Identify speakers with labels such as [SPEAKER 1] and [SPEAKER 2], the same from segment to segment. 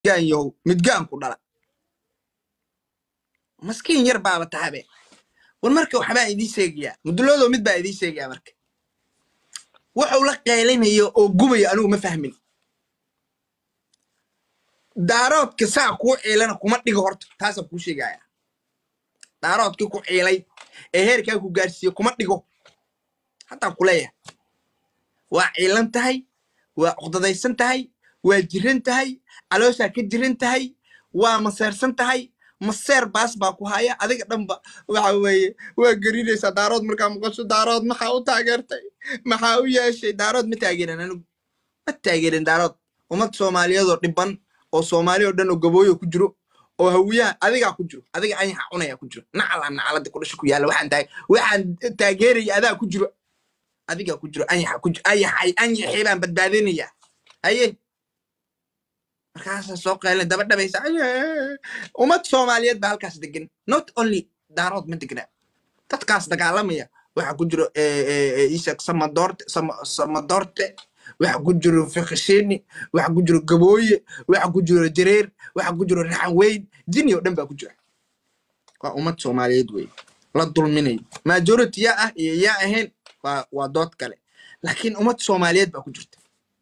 [SPEAKER 1] midgaan yahow midgaan ku dhala maskiin yar baaba tahabe war marka waxbaa idii sheegayaa muduloodo mid baa idii sheegayaa marka wuxuu la qeylinayo oo gubaya anigu ma fahmin daaroodka saa kuu ciilana kuma dhigo horta taasaan kuu sheegaya daaroodkii ku ciilay ee heerkaa ku gaarsiiye kuma dhigo haddaan ku leeyahay waa ciilan tahay waa cuqdadaysan tahay waa jiran tahay calooshaa ka jiran tahay waa maseersan tahay maseer baas baa ku haya adiga dhanba waxa weeye waa gerinaysaa daarood markaa maqasho daarood maxaa u taageertay maxaa u yeeshay daarood ma taageeran anigu ma taageerin daarood ummad soomaaliyeedoo dhiban oo soomaali oo dhan oo gabooyo ku jiro oo hawiyaha adigaa ku jiro adiga anyaxa cunaya ku jiro nacala nacalada ku dhasha ku yaalla waxaan taag waxaan taageeraya adaa ku jiro adigaa ku jiro anyaxa ku jiro anyaxay anyaxii baan badbaadinaya haye markaasaa soo qeylin daba dhabaysa ummad soomaaliyeed baa halkaas degan not only daarood ma degna dadkaas dagaalamaya waxa ku jiro ishak samadoorte samadoorte waxa ku jiro fikishini waxa ku jiro gabooye waxa ku jiro jareer waxa ku jiro raxan weyn jini oo dhan baa ku jira waa ummad soomaaliyeed wey la dulminayo majority yaa ah iyo yaa ahayn waa waa dood kale laakiin ummad soomaaliyeed baa ku jirta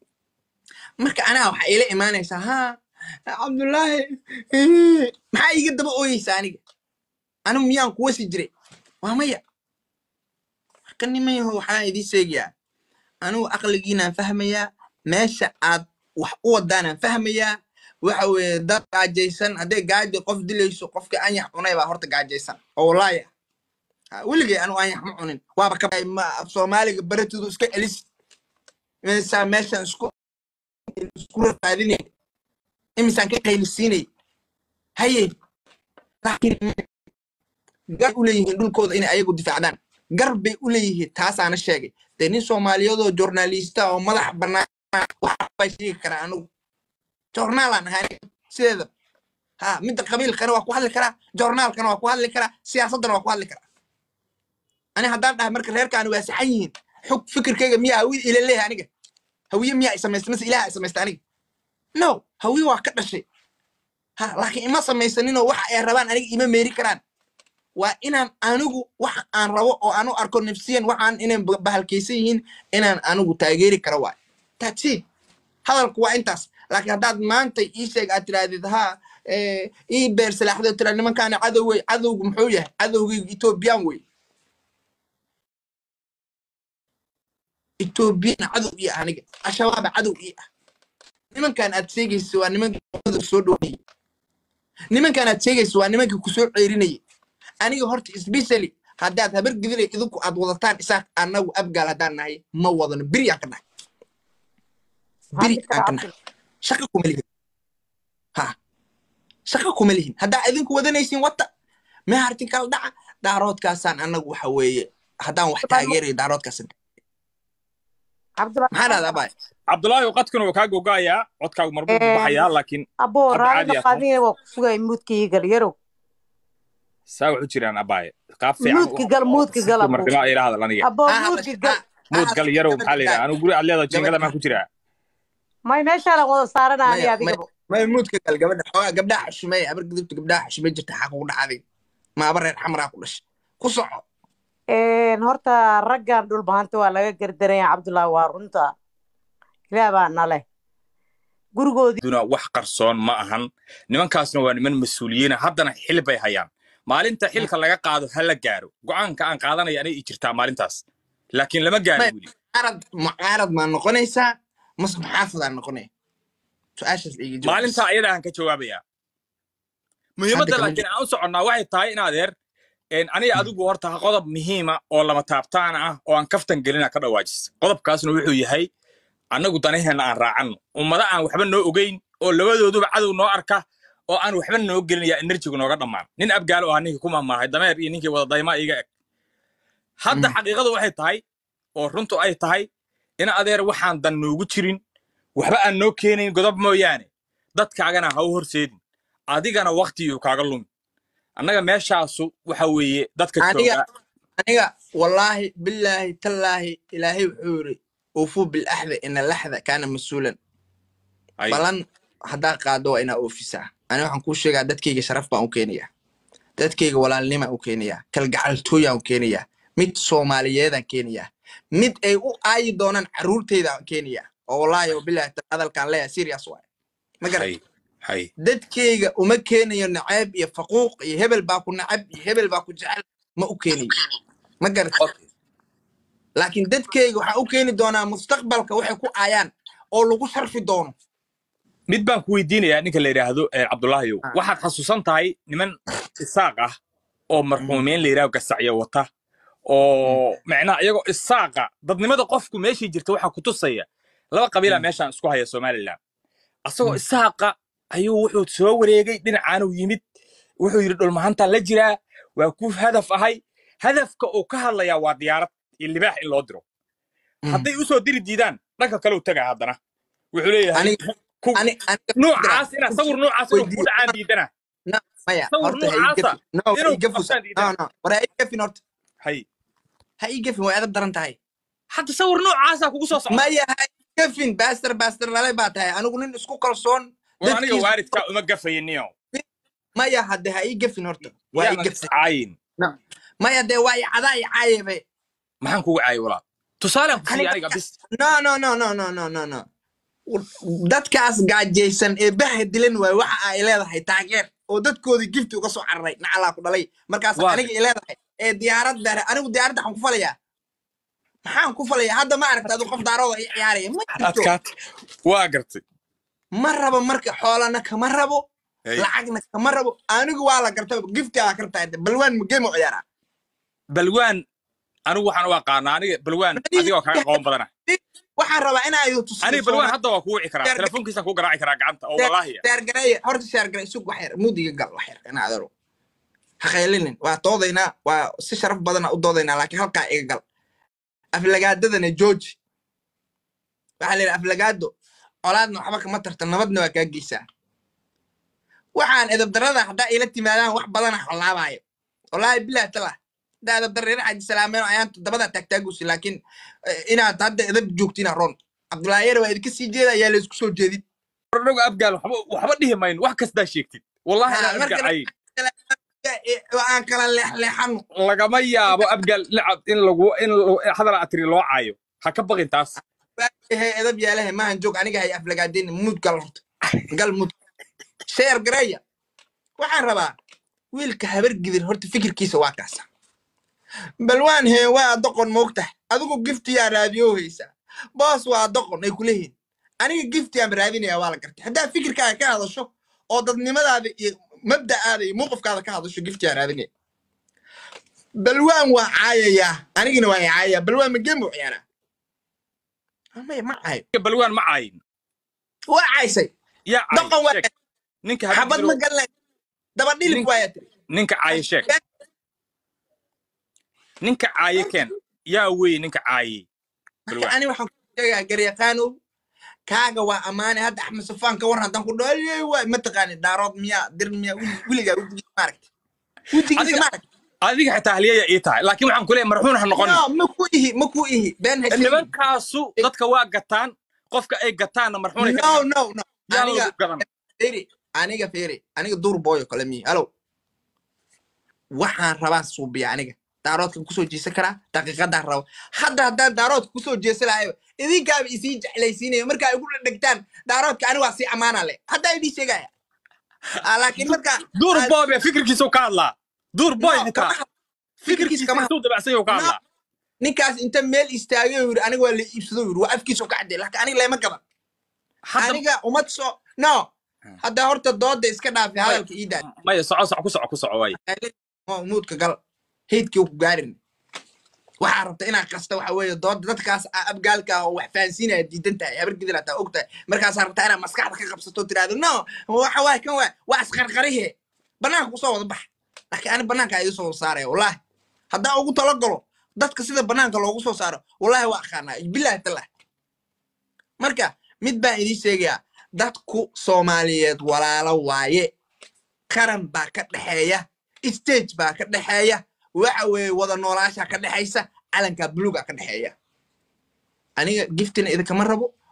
[SPEAKER 1] marka anaa waxaa ila imaanaysaa ha cabdullaahi maxaa iga daba ooyeysaa aniga anigu miyaan kuwa si jiray waa maya marka nimayaho waxaa idii sheegayaa anigu aqligiinaan fahmayaa meesha aad wax u wadaanaan fahmayaa waxa weeye dad gaajaysan hadday gaajo qof dilayso qofka anyax cunay baa horta gaajaysan oo walaaya weligay anigu anyax ma cunin waaba ka soomaaliga baratidu iska celis meeshaa meeshan isku isku rafaadinay imisaan ka qaylisiinay haye laakiin gar u leeyihiin dhulkooda inay ayagu difaacdaan gar bay u leeyihiin taasaana sheegay dee nin soomaaliyeedoo journalista oo madax bannaan waxbaa sheegi karaa anigu journaalaan ahaa sideeda ha midda qabiilkana waa ku hadli karaa journaalkana waa ku hadli karaa siyaasaddana waa ku hadli karaa ani haddaan dhahay marka reerkaani waa saxan yihiin xog fikirkayga miyaa hawi ila leeyahay aniga hawiye miyaa isamaysta mise ilaha isamaysta aniga no hawiye waa ka dhashay ha laakiin ima samaysaninoo waxa ay rabaan aniga ima meeri karaan waa inaan anigu waxa aan rabo oo aanu arko nafsiyan waxaan inay bahalkaysan yihiin inaan anigu taageeri karo waay tatid hadalku waa intaas laakiin haddaad maanta ii sheeg aad tirahdid ha ii beer salaaxdo tira nimankaana cadow wey cadowgu muxuu yahay cadowgaygu ethoobiyan wey ethoobiyan cadow ii ah aniga al-shabaaba cadow ii ah nimankan aad sheegaysa waa nimankii soo dhownayay nimankan aad sheegaysa waa nimankii kusoo ceerinayay aniga horta specially haddaad habar gidilay idinku aad wadataan isaaq annagu abgaal haddaan nahay ma wadano beri aan ka nahay beri aan ka nahay shaqa kuma lihin ha shaqa kuma lihin haddaa idinku wadanaysiin wata mehartin kala dhaca daaroodkaasaan annagu waxa weeye haddaan wax taageerayo daaroodkaas maxaa dhahdaa baay
[SPEAKER 2] cabdulaahi qadkuna waa kaa gogayaa codkaagu marbuu baxayaa laakiin
[SPEAKER 3] abo
[SPEAKER 2] Hadda caadi
[SPEAKER 3] raali
[SPEAKER 2] ah.
[SPEAKER 3] qadine waa ku sugay muudkii gal yarow
[SPEAKER 2] saa waxu jiraan abaaye qaab fiican
[SPEAKER 3] muudki gal muudki gal abo
[SPEAKER 2] markila ila hadal aniga
[SPEAKER 3] abo muudki gal
[SPEAKER 2] muud gal yarow maxaa la yidhaha anigu guri aad leedahay jingada maa ku jiraa
[SPEAKER 3] may meeshaan wada saarana ani
[SPEAKER 1] Maya,
[SPEAKER 3] adigabo
[SPEAKER 1] may muudka gal gabadha xoogaa gabdhaha xushmeey abar gudubta gabdhaha xushmey jirta xaq ugu dhacday ma aba reer xamaraa ku dhashay ku soco
[SPEAKER 3] Een, horta raggan dhulbahanta waa laga gardaraya cabdullaahi waa runta ilaah baa nale gurigoodii
[SPEAKER 2] duna wax qarsoon ma ahan nimankaasna waa niman mas-uuliyiina haddana xil bay hayaan maalinta xilka laga qaado ha la gaaro go'aanka aan qaadanaya anay ii jirtaa maalintaas laakiin lama gaaro
[SPEAKER 1] Maya.
[SPEAKER 2] weli
[SPEAKER 1] mucaarad mucaarad maa noqonaysaa mase maxaafadaa noqonaya su-aashaas iga jawaab.
[SPEAKER 2] maalintaa ayada aan ka jawaabayaa muhiimadda
[SPEAKER 1] kama
[SPEAKER 2] laakiin aan u soconnaa waxay tahay in adeer een, aniga adigu horta qodob muhiima oo lama taabtaan ah oo aan kaftan gelina ka dhawaajis qodobkaasna wuxuu yahay annagu danaheenna aan raacanno ummado aan waxba noo ogeyn oo labadooduba cadow noo arka oo aan waxba noo gelinaya enerjigu nooga dhammaan nin abgaalo ah ninkii ku mamaahay dameer iyo ninkii wada daymaa iga eg hadda
[SPEAKER 1] Mm.
[SPEAKER 2] xaqiiqadu waxay tahay oo runtu ay tahay in adeer waxaan dan noogu jirin waxba aan noo keenayn godob mooyaane dadkaagana ha u horseedin adigana waktiguu kaaga lumi annaga meeshaasu waxa weeye dadka
[SPEAKER 1] Aniga-
[SPEAKER 2] jooga
[SPEAKER 1] aniga wallaahi billaahi tallaahi ilaahay wuxuu yiri ufuu bilaxda ina laxda kaana mas-uulan
[SPEAKER 2] ay
[SPEAKER 1] balan haddaa qaado waa inaa oofisaa ani waxaan kuu sheegaa dadkayga sharaf baan u keenayaa dadkayga walaalnimaan u keenayaa kalgacaltooyaan u keenayaa mid soomaaliyeedaan keenayaa mid ay u aayi doonaan carruurteydaan keenayaa oo wallaahi wabilahi ta- hadalkaan leeyahay serious waay ma garan
[SPEAKER 2] hay hay
[SPEAKER 1] dadkayga uma keenayo naceeb iyo faquuq iyo hebel baa ku nacab iyo hebel baa ku jecel ma u keenayo ma garat laakiin dadkayga waxaa u keeni doonaa mustaqbalka waxay ku aayaan oo lagu sharfi doono
[SPEAKER 2] mid baan ku weydiinayaa ninka la yidhaahdo eh, cabdulaahiyow
[SPEAKER 1] Ah.
[SPEAKER 2] waxaad xasuusan tahay niman isaaq ah oo marxuumiin la yidhahdo gasacyo wata oo macnaha iyagoo isaaqa dadnimada qofku meeshii jirta waxaa ku tusaya laba qabiila
[SPEAKER 1] Mm.
[SPEAKER 2] meeshaan isku haya somalilan asagoo
[SPEAKER 1] Mm.
[SPEAKER 2] isaaqa ayuu wuxuu soo wareegay dhinacaanuu yimid wuxuu yidhi dhulmahantaan la jiraa waa ku hadaf ahay hadafka uu ka hadlayaa waa diyaarad iyo libaax in loo diro hadday usoo diri diidaan dhanka kale u tagaa haddana wuxuu leeyahay
[SPEAKER 1] Aniga-
[SPEAKER 2] ku-
[SPEAKER 1] ani aniga
[SPEAKER 2] noocaas ina sawir noocaas inuu
[SPEAKER 1] Weydiiyo.
[SPEAKER 2] ku dhacaan diidana
[SPEAKER 1] no maya
[SPEAKER 2] sawir
[SPEAKER 1] horta ha ii
[SPEAKER 2] noocaasa
[SPEAKER 1] gefin no ha
[SPEAKER 2] inuu
[SPEAKER 1] ii gefin
[SPEAKER 2] qabtaan
[SPEAKER 1] no
[SPEAKER 2] diidana
[SPEAKER 1] no war ha ii gefin horta
[SPEAKER 2] hay
[SPEAKER 1] ha ii gefin way adab daran tahay
[SPEAKER 2] hadda sawir noocaasaa kugu soo socda
[SPEAKER 1] maya ha ii gefin baaster baaster lalay baa tahay anigu nin isku kalsoon
[SPEAKER 2] war aniga
[SPEAKER 1] dadkiisa-
[SPEAKER 2] waalidkaa uma gafayiniyo
[SPEAKER 1] maya hadde ha ii gefin horta waa ii
[SPEAKER 2] yaanan
[SPEAKER 1] gefin
[SPEAKER 2] iscaayin
[SPEAKER 1] maya dee waa i cadaa i caayebe
[SPEAKER 2] maxaan kugu caayi walaa tusaalaan ku siiya
[SPEAKER 1] Aniga-
[SPEAKER 2] aniga bis
[SPEAKER 1] no no no no no no no no dadkaas gaajaysan ee baha dilan waay waxa ay leedahay taageer oo dadkoodii gifti uga soo cararay nacalaa ku dhalay markaas
[SPEAKER 2] Waa.
[SPEAKER 1] aniga i leedahay ee diyaarad dare anigu diyaaradda waxaan ku falayaa maxaan ku falayaa hadda ma aragta adu qof daarooda i ciyaaraya ma jirto
[SPEAKER 2] adkaat waa gartay
[SPEAKER 1] ma rabo marka xoolana kama rabo
[SPEAKER 2] Hey.
[SPEAKER 1] lacagna kama rabo anigu waa la garta gifti aa kartaa balwaan magemo ciyaaraa
[SPEAKER 2] balwaan anigu waxaan u aqaanaa aniga balwaan
[SPEAKER 1] Aniga-
[SPEAKER 2] adigoo kaga aqoon badana
[SPEAKER 1] waxaan rabaa inaa idu tusiyo
[SPEAKER 2] aniga balwaan hadda waa kugu wici karaa
[SPEAKER 1] Sheer-
[SPEAKER 2] telefoonkiisaan kugu garaaci karaa gacanta oo wallaahiya
[SPEAKER 1] shaargareeye horta shaargare sug wax yar mudiga gal wax yar inaa adaro ha qaylinin waa doodaynaa waa si sharaf badana u doodaynaa laakiin halkaa iga gal aflagaadadana jooji waxaa la yidhi aflagaado colaadna waxba kama tarta nabadna waa kaa geysaa waxaan edabdarada haddaa ila timaadaan wax badana halaabaayo wallaahi bilah talah haddaa edabdarreera xaji salaameen ayaan dabada taagtaagusi laakiin eh, inaad hadda edab joogtina roon cabdullaahi yar waa idinka sii jeeda ayaa laysku soo jeedin
[SPEAKER 2] anagu abgaal waxba waxba dhihi mayno wax kastaa sheegtid wallahi
[SPEAKER 1] Ha,
[SPEAKER 2] inaan
[SPEAKER 1] marka-
[SPEAKER 2] abgacayn
[SPEAKER 1] aan kala leexleexano
[SPEAKER 2] lagama yaabo abgaal nicab in lagu in lagu- hadal atiri loo caayo ha ka baqin taas
[SPEAKER 1] hay edab yaalahe maahan joog aniga hay aflagaadeen muud gal horta gal muud sheer gareeya waxaan rabaa wiilka habar gidir horta fikirkiisa waa kaasa balwaan hee waa doqon moogtahay adigu giftiyaa raadiyo haysaa boos waa doqon ay kuleeyihin aniga giftiyaan raadinaya waa la gartay haddaa fikirkaaga ka hadasho oo dadnimadaada iyo mabda'aada iyo mowqifkaada ka hadasho giftiyaan raadinaya balwaan waa caayayaa anigina waa caayayaa balwaan ma gemu ciyaaraa maya ma caayo
[SPEAKER 2] balwaan ma caayin
[SPEAKER 1] waa caysay
[SPEAKER 2] yaa
[SPEAKER 1] doqon waa
[SPEAKER 2] caayin sheeg ninka
[SPEAKER 1] xabad
[SPEAKER 2] habad
[SPEAKER 1] ma galnay daba dhilif
[SPEAKER 2] Nin-
[SPEAKER 1] waaya tiri
[SPEAKER 2] ninka caaye sheeg ninka caaye keen yaa wey ninka caaye balwaan
[SPEAKER 1] ani waxaan ku sheegaa garyaqaanow kaaga waa ammaane hadda axmed safaan ka war haddaan ku dhaayey waay mataqaani daarood miyaa dir miyaa wili- wiligaa wejigiisa maaragta wejigiisa
[SPEAKER 2] Adiga-
[SPEAKER 1] maaragta
[SPEAKER 2] adiga xitaa haliyaya ii tahay laakiin waxaan ku leeyahay marxuun ha noqonin
[SPEAKER 1] no ma ku ihi ma ku ihi been ha sheegin.
[SPEAKER 2] nimankaasu dadka waa gataan qofka ay gataanna marxuunay ka
[SPEAKER 1] no
[SPEAKER 2] dhigaan
[SPEAKER 1] no no
[SPEAKER 2] yaa
[SPEAKER 1] aniga
[SPEAKER 2] lagu gadan
[SPEAKER 1] firi aniga firi aniga duur booyo kale miyi alow waxaan rabaa suubiya aniga daaroodkan kusoo jeesan karaa daqiiqadaan rabo hadda haddaan daaroodka kusoo jeesan lahayo idinkaaba isii jeclaysiinayo markaa igu dhegtaan daaroodka ani waa sii ammaana le haddaa idii sheegaya Ah, laakiin markaa
[SPEAKER 2] duur boy bee fikirkiisa ka hadlaa duur boy
[SPEAKER 1] No,
[SPEAKER 2] xitaa
[SPEAKER 1] kama- fikirkiisa
[SPEAKER 2] fikirkiisa
[SPEAKER 1] kama
[SPEAKER 2] intuu dabacsan yahu ka
[SPEAKER 1] No.
[SPEAKER 2] hadlaa
[SPEAKER 1] ninkaas inta meel istaagay oo yiri aniga waa la iibsado yiri waa afkiisa ka cadday laakiin aniga lama gaban
[SPEAKER 2] hadda
[SPEAKER 1] aniga umad soo no hadda horta dooda iska dhaafi hadalka ii daa
[SPEAKER 2] maya soco soco ku soco ku soco waay
[SPEAKER 1] oo muudka gal heydkii ku gaarin waxaa rabta inaad kasta waxa weeye dooda dadkaas a- abgaalka ah oo wax fahansiinaya diidan tahay habar gidin ataa og tahay markaasaa rabtaa inaad maskaxda ka qabsato tiraahdo no waxa waay kan waay waa isqarqarihe banaanka kusoo wada bax laakiin ani banaanka idiin soo saaraya wallaahi haddaa ugu talagalo dadka sida banaanka loogu soo saaro wallaahi waa aqaanaa bilaahi talah marka mid baan idiin sheegayaa dadku soomaaliyeed walaalo waaye qaran baa ka dhexeeya stage baa ka dhexeeya waxa weeye wada noolaasha ka dhexaysa calanka buluuga ka dhexeeya aniga giftina idinkama rabo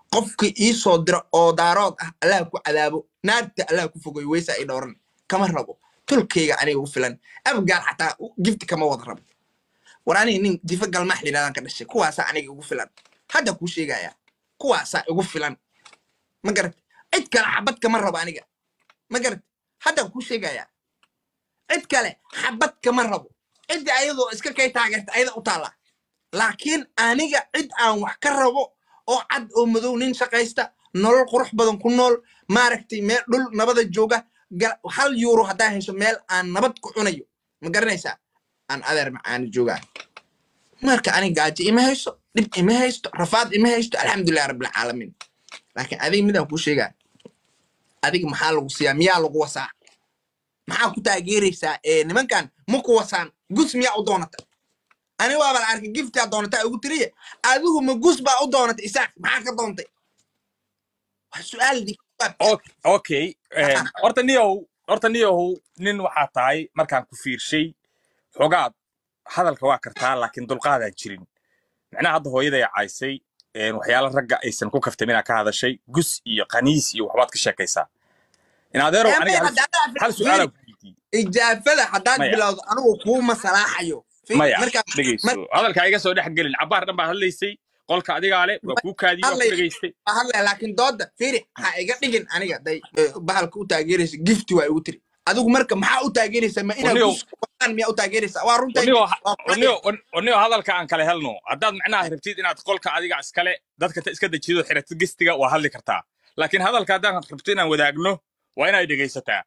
[SPEAKER 1] qofkii ii soo diro oo daarood ah allah ku cadaabo naarta allah ku fogoy weysa ay dhowran kama rabo tolkayga aniga ugu filan abgaal xataa gifti kama wada rabo war aniga nin jifa galmaax yidhahdaan ka dhashay kuwaasaa aniga igu filan hadda kuu sheegaya kuwaasaa igu filan ma garat cid kale xabad kama rabo aniga ma garat hadda kuu sheegaya cid kale xabad kama rabo cidda ayadoo iska kay taageerta ayada u taalla laakiin aniga cid aan wax ka rabo oo cad oo madow nin shaqaysta nolol qurux badan ku nool maaragtay meel dhul nabada jooga gal- hal yuuro haddaa hesho meel aan nabad ku cunayo ma garanaysaa aan adeer macaani joogaa marka aniga gaajo ima hayso dhib ima haysto rafaad ima haysto alxamdulilah rabbilcaalamiin laakiin adiga midaan kuu sheegaa adiga maxaa lagu siiyaa miyaa lagu wasaa maxaa ku taageeraysaa ee nimankan ma ku wasaan gus miyaa u doonata ani waaba la arkay giftaa doonata ugu tiriye adigu ma gus baa u doonata isaaq maxaa ka doontay waa su-aal di
[SPEAKER 2] Ok- okay een, horta niyow horta niyow nin waxaa tahay markaan ku fiirshay xogaad hadalka waa kartaa laakiin dulqaadaan jirin macnaha hadda hooyaday caysay een, waxyaala ragga aysan ku kaftamin ka hadashay gus iyo qaniis iyo waxbaad ka sheekaysaa in adeerow aniga hal- hal su-aalaan ku weydiiyey
[SPEAKER 1] ijaafada haddaad
[SPEAKER 2] Maya.
[SPEAKER 1] bilowdo anigu kuu masalaaxayo Fi-
[SPEAKER 2] maya
[SPEAKER 1] marka
[SPEAKER 2] dhegeyso hadalkaa iga soo dhex gelin cabaar dhan baad hadlaysay qolka adigaa le waa kuu kaadiyey waa ku
[SPEAKER 1] Hadlay.
[SPEAKER 2] dhegaystay
[SPEAKER 1] ma hadlaya laakiin dooda firi ha iga dhigin aniga day eh, bahalka u taageeraysa gifti waa igu tiri adigu marka maxaa u taageeraysaa ma inaad
[SPEAKER 2] Oniyo.
[SPEAKER 1] gus wadaan miyaa u taageeraysaa waa runta
[SPEAKER 2] onigo
[SPEAKER 1] waa ku
[SPEAKER 2] onigo onigo hadalka aan kale helno haddaad macnaha rabtid inaad qolka adiga iskale dadka ta iska dejido xiratid gestiga waa hadli kartaa laakiin hadalka haddaan rabto inaan wadaagno waa inaad dhegaysataa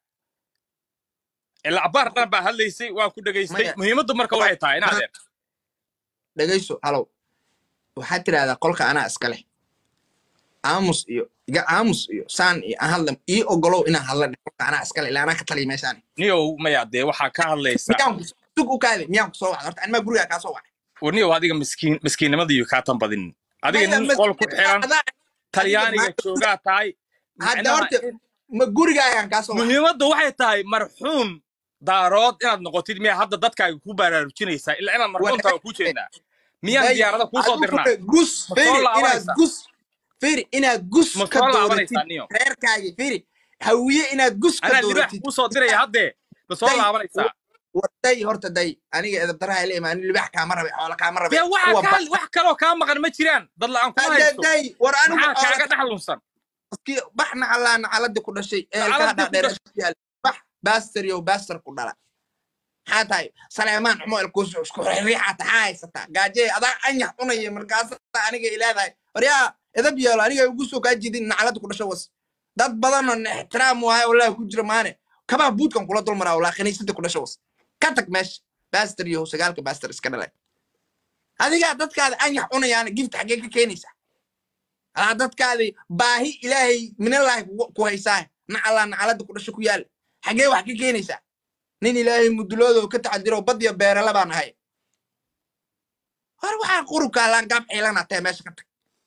[SPEAKER 2] ilaa cabaar dhan baa hadlaysay waa ku dhegaystay
[SPEAKER 1] Maya.
[SPEAKER 2] muhiimaddu marka waxay tahay in adeer
[SPEAKER 1] dhegayso halow waxaad tidhahdaa qolka anaa iska leh aamus iyo iga aamus iyo saan iyo aan hadla ii ogolow inaan hadla dheh qolka anaa iska leh ilaa anaa ka taliya meeshaani
[SPEAKER 2] niyow maya dee waxaa ka hadlaysa
[SPEAKER 1] miyaan ku sug u kaade miyaan ku soo wacda horta animaa gurigaa kaa soo wacay
[SPEAKER 2] niyow adiga miskiin miskiinnimadiiyo kaa tan badin adiga
[SPEAKER 1] Maya,
[SPEAKER 2] nin
[SPEAKER 1] mas-
[SPEAKER 2] qol ku xiran
[SPEAKER 1] adaa-
[SPEAKER 2] talyaaniga
[SPEAKER 1] maanta-
[SPEAKER 2] joogaa tahay
[SPEAKER 1] hadda
[SPEAKER 2] macnaha
[SPEAKER 1] horta ma gurigaagaan kaa soo wacay
[SPEAKER 2] muhiimaddu waxay tahay marxuun daarood inaad noqotid miyaa hadda dadkaaga ku baraarujinaysaa ilaa inaad marxuun tahay ku jeednaa miyaan
[SPEAKER 1] Day,
[SPEAKER 2] diyaarada kuu soo
[SPEAKER 1] adigu
[SPEAKER 2] dirnaa
[SPEAKER 1] firi, gus
[SPEAKER 2] Ma
[SPEAKER 1] firi
[SPEAKER 2] soo
[SPEAKER 1] inaad
[SPEAKER 2] laabanaysaa?
[SPEAKER 1] gus firi inaad gus
[SPEAKER 2] ma
[SPEAKER 1] ka
[SPEAKER 2] soo
[SPEAKER 1] dooratid
[SPEAKER 2] laabanaysaa niyo
[SPEAKER 1] reerkaagi firi hawiye inaad gus ka
[SPEAKER 2] anaa libaax
[SPEAKER 1] dooratid
[SPEAKER 2] kuu soo diraya haddee ma soo
[SPEAKER 1] Day,
[SPEAKER 2] laabanaysaa
[SPEAKER 1] warday horta day aniga edabdaraha ile imaan libaax kaama rabe xoola kaama rabe
[SPEAKER 2] dee waxa
[SPEAKER 1] kuwa
[SPEAKER 2] kaa wax kaloo kaa maqan ma jiraan dad la'aan kuma
[SPEAKER 1] Hadda
[SPEAKER 2] haysto
[SPEAKER 1] day war anigu
[SPEAKER 2] maxaa
[SPEAKER 1] oo
[SPEAKER 2] kaaga dhex lunsan
[SPEAKER 1] dadkii bax nacalaa nacaladii ku dhashay eelkaha
[SPEAKER 2] Nacaladii ku
[SPEAKER 1] dhaadheer yaal bax baaster yow baaster ku dhala maxaa tahay saleemaan xumo elkuus isku riixaa taxaa haysataa gaajee adaa anyax cunaya markaasa aniga ilaadahay waryaa edab yeelo aniga ugu soo kaa jidin nacalada ku dhasho was dad badanoo na ixtiraam waayo wallahi ku jira maane kabaa buudkan kula dulmaraa walaa khaniisada ku dhasho was ka tag meesha baaster yow sagaalka baaster iska dhalay adigaa dadkaada anyax cunayaana gift xaggee ka keenaysaa alaa dadkaadii baahi ilaahay minallaahi kugu- ku haysaa nacalaa nacalada ku dhasho ku yaala xaggee wax ka keenaysaa nin ilaahay muduloodo ka taxadiro badya beerala baan ahay hor waxaa qurubkaa laangaab xiilana tae meesha ka tag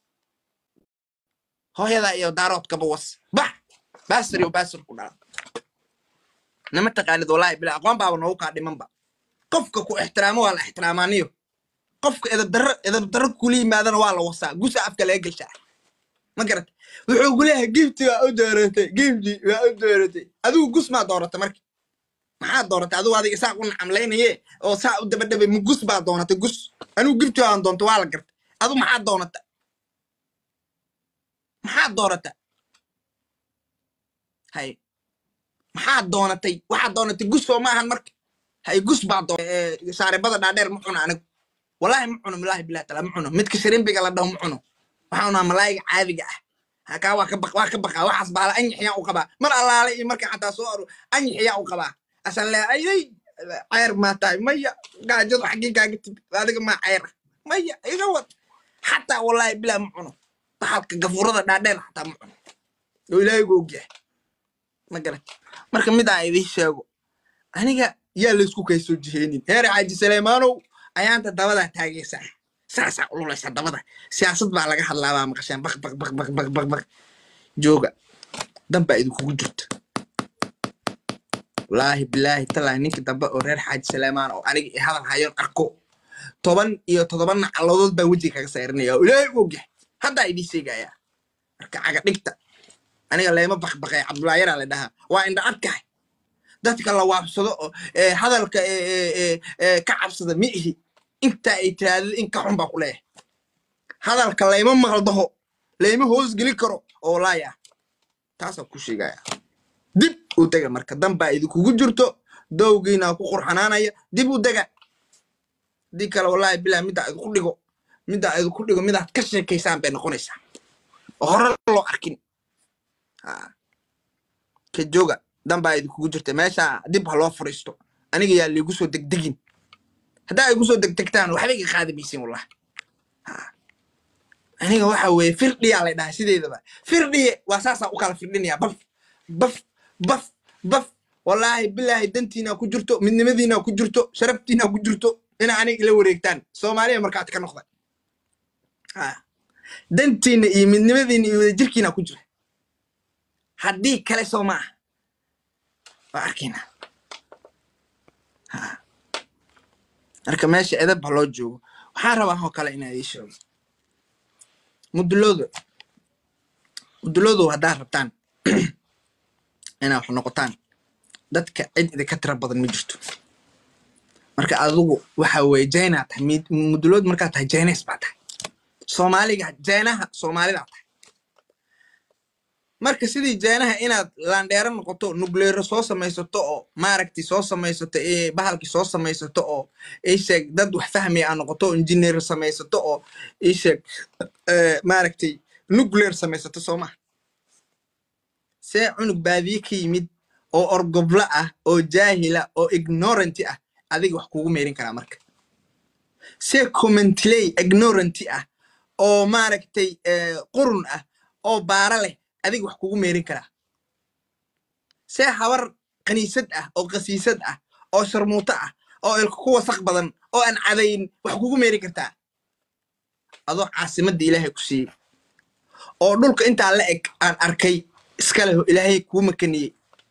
[SPEAKER 1] hooyada iyo daaroodkaba was bax baasir iyo baasir ku dhala nama taqaanid wallaahi bila aqoon baaba noogu kaa dhimanba qofka ku ixtiraamo waa la ixtiraamaaniyo qofka edabdarro edabdarro kula yimaadana waa la wasaa gusa afka laga gelshaa ma garat wuxuu ku leeyahay gifti waa u dooratay gifti waa u dooratay adigu gus maa dooratay marka maxaa dooratay adigu adiga saa u nacamlaynaye oo saa u dabadhabay ma gus baa doonatay gus anigu gifti waan doonta waa la gartay adigu maxaa doonata maxaa doorata hay maxaa doonatay waxaa doonatay gus oo ma ahan marka hay gus baa doonatay saaribada dhaadheer ma cuno anigu wallahi ma cuno bilaahi bilahi taala ma cuno midka shirimbiga la dhaho ma cuno waxaa cunaa malaayiga caadiga ah hakaa waa ka baq waa ka baqaa waxaas baala anyaxyaa u qabaa mar allaale iyo marka xataa soo aro anyaxyaa u qabaa asan le ayday ceyr maa tahay maya gaajadu xaggii kaaga timid adiga maa ceyr ah maya iga wad xataa wallahi bilaa ma cuno baxalka gafuurada dhaadheer xataa ma cuno oo ilaahay gu ogyahay ma garat marka mid aan idiin sheego aniga yaa laysku kay soo jiheenin heer xaaji saleymaanow ayaanta dabadaa taagaysaa saasaa ululaysa dabada siyaasad baa laga hadlaabaa maqasheen baq baq baq baq baq baq baq jooga dan baa idinkugu jirta wallaahi bilaahi talaahi ninka dambe oo reer xaaji saleymaan oo aniga i hadal hayoon arko toban iyo toddoba nacaladood baan wejiga kaga sayrinaya oo ilaahay u ogyahay haddaa idiin sheegayaa marka caga dhigta aniga leema bakbaqay cabdullaahi yaraa la dhahaa waa indha adkahay dadka la waabsado oo ee, hadalka ee, ee, ee, ee, ka cabsada ma ihi intaa ay tiraadid in ka xun baa ku leeyahay hadalka layma maqaldaho layma hoosgeli karo oo laaya taasaan ku sheegaya dib u dega marka danbaa idinkugu jirto dowgiina ku qurxanaanaya dib u dega haddii kale wallaahi bilaa middaa idinku dhigo middaa idinku dhigo midaad ka sheekaysaan bay noqonaysaa oo hore loo arkin Ha. ka jooga danbaa idinkugu jirta meesha dib ha loo furiisto aniga yaa liigu soo degdegin haddaa igu soo degdegtaan waxba iga qaadi maysin wallahi aniga waxa weeye firdhiyaa lay dhahay sideedaba firdhiye waa saasaa u kala firdhinaya baf baf baf baf wallaahi bilaahi dantiina ku jirto midnimadiina ku jirto sharaftiina ku jirto ina aniga ila wareegtaan soomaaliya markaad ka noqda Ha. dantiina iyo midnimadiina iyo wadajirkiina ku jira haddii kale soo maaha waa arkaynaa Ha. marka meesha edab ha loo joogo waxaan rabaa oo kale inaa ii sheego muduloodo muduloodo haddaad rabtaan inaa wax noqotaan dadka cid idinka tira badan ma jirto marka adigu waxa weeye jaynaa tahay mid- mudulood markaa tahay jaynays baa tahay soomaaliga jaynaha soomaalidaa tahay marka sidii jaynaha inaad laandheero noqoto nugleero soo samaysato oo maaragti soo samaysato ee bahalki soo samaysato oo isheeg dad wax fahmaya aa noqoto oo injineer samaysato oo isheeg maaragtay nuclear samaysato soo maha see cunug baadiye ka yimid oo orgobla ah oo jaahila oo ignoranti ah adiga wax kugu meerin karaa marka see commentley ignoranti ah oo maaragtay eh, qurun ah oo baara leh adiga wax kugu meerin karaa see habar kaniisad ah oo qasiisad ah oo sharmuuto ah oo ilka ku wasaq badan oo aan cadayn wax kugu meerin kartaa adoo caasimadda ilaahay ku siiyey oo dhulka intaa la eg aan arkay iska leh oo ilaahay kuu makaniyey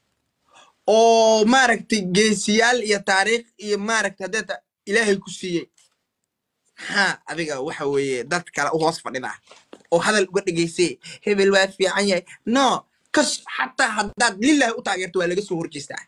[SPEAKER 1] oo maaragtay geesiyaal iyo taariikh iyo maaragtay haddeeta ilaahay ku siiyey maxaa adiga waxa weeye dad kale u hoos fadhidaa oo hadal uga dhegaysay hebel waa fiican yahay no kas xataa haddaad lillahi u taageerto waa laga soo horjeestaa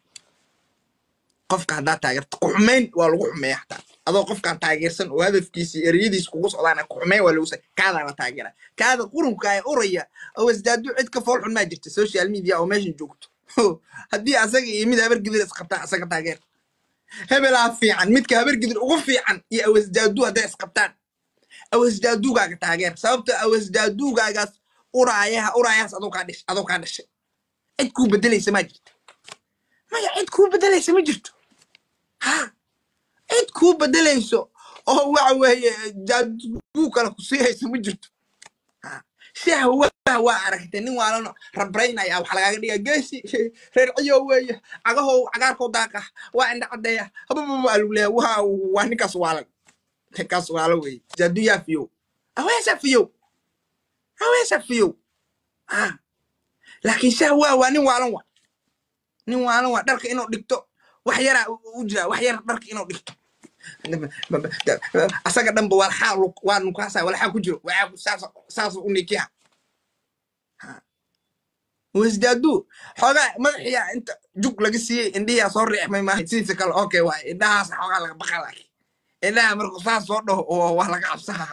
[SPEAKER 1] qofka haddaad taageerto ku-xumayn waa lagu xumeeya xataa adoo qofkaan taageersan oo hadafkiisi ereyadiis kugu socdaan ku-xumeyn waa lagu sa kaadaa la taageera kaada qurunka ee uraya oo wasdaadu cid ka fool xun maa jirta social media oo meeshan joogto haddii asaga iyo mid habargidir isqabtaa asaga taageer hebelaa fiican midka habargidir ugu fiican iyo awasdaadu hadday isqabtaan awasdaadugaaga taageer sababta awasdaadugaagaas uraayaha uraayahaas adoo kaa dhish adoo kaa dhashay cid kuu bedelaysa maa jirta maya cid kuu bedelaysa ma jirto ha cid kuu bedelayso oo waxa weeye jaaduu kale ku siihaysa ma jirto Ha. si hawaa waa aragtay nin waalano rabraynaya wax lagaaga dhiga geesi reer ciyo weeye cagahow cagaarkow daaqa waa indha cadeeya habababa alu leeya waa waa ninkaas waalan ninkaas waala weeye jaadu yaa fiyow aweesa fiyow aweesa fiyow ha laakiin si hawaa waa nin waalan wa nin waalan waa dharka inuu dhigto wax yaraa u u jira wax yar dharka inuu dhigto asaga dhanba walxaa lu- waa nukaasa walxaa ku jiro waxaa ku- saas saas u nikiha wasdaadu xoogaa madaxiya inta jug laga siiyey indhihiyaa soo riixmay maaha sidiisa kale okay waay indhahaas xoogaa laga baqa laakiin indhaha markuu saas soo dhaho oo waa laga cabsaha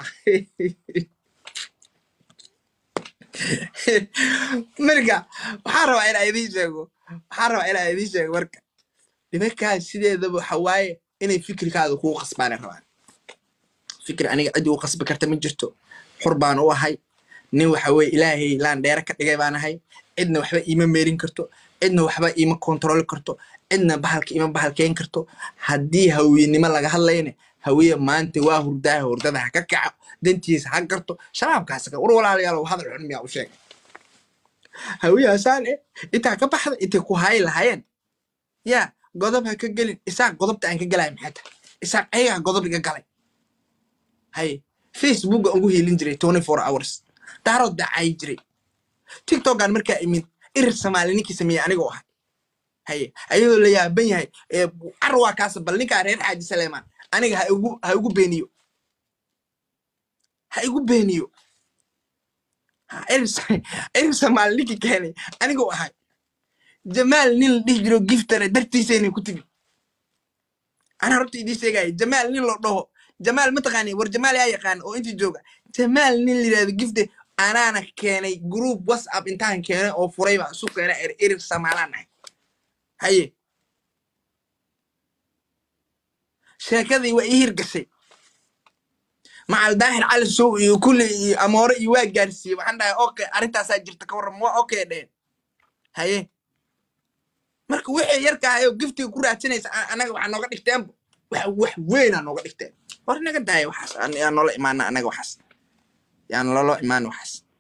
[SPEAKER 1] marka waxaa rabaa inaa idiin sheego waxaa rabaa inaa idiin sheego marka nimankaas sideedaba waxa waaye inay fikirkaada kugu qasbaana rabaan fikir aniga cid ugu qasbi karta ma jirto xur baan u ahay nin waxa weye ilaahay laan dheere ka dhigay baan ahay cidna waxba iima meerin karto cidna waxba iima kontroli karto cidna bahalka iima bahalkeyn karto haddii hawiyenimo laga hadlayna hawiye maanta waa hurdaaha hurdada ha ka kaco dantiisa ha garto shabaabkaas ka war walaalayaal hadal xun miyaa u sheegay hawiyaasaan eh intaa ka baxda intay ku haayi lahaayeen yaa godob ha ka gelin isaaq godobta aan ka gelaya maxay tahay isaaq ayagaa godob iga galay haye facebooka ugu hiilin jiray twenty four hours daarood daacayi jiray tiktokan markaa imid irir soomaali ninkii sameeyey anigoo ahay haye ayadoo la yaaban yahay ee car waa kaasa bal ninkaa reer xaaji saleemaan aniga ha igu ha igu beeniyo ha igu beeniyo Ha, irir irir soomaali ninkii keenay aniguu ahay jamaal nin la dhihi jiro giftare dartiisaynay ku timi ana horta idiin sheegaya jamaal nin loo dhaho jamaal mataqaani war jamaal yaa yaqaan oo intii jooga jamaal nin la yidhahdo gifte anaana keenay group whatsapp intaan keenay oo furay baa isu keenay er erir samaalaan nahay haye sheekadii waa ii hirgashay macal daahir cali sow iyo kulli iyo amoore iyo waa gaarsiiyey waxaan dhahay okay arrintaasaa jirta ka warram waa okay dheheen haye marka wixii yarka ahayo giftiga ku raadsanaysa a- anaga waxaa nooga dhigteenba wax wax weynaa nooga dhigteen war naga daaya waxaas aan- yaan noola imaana anaga waxaas yaan lolo imaan waxaas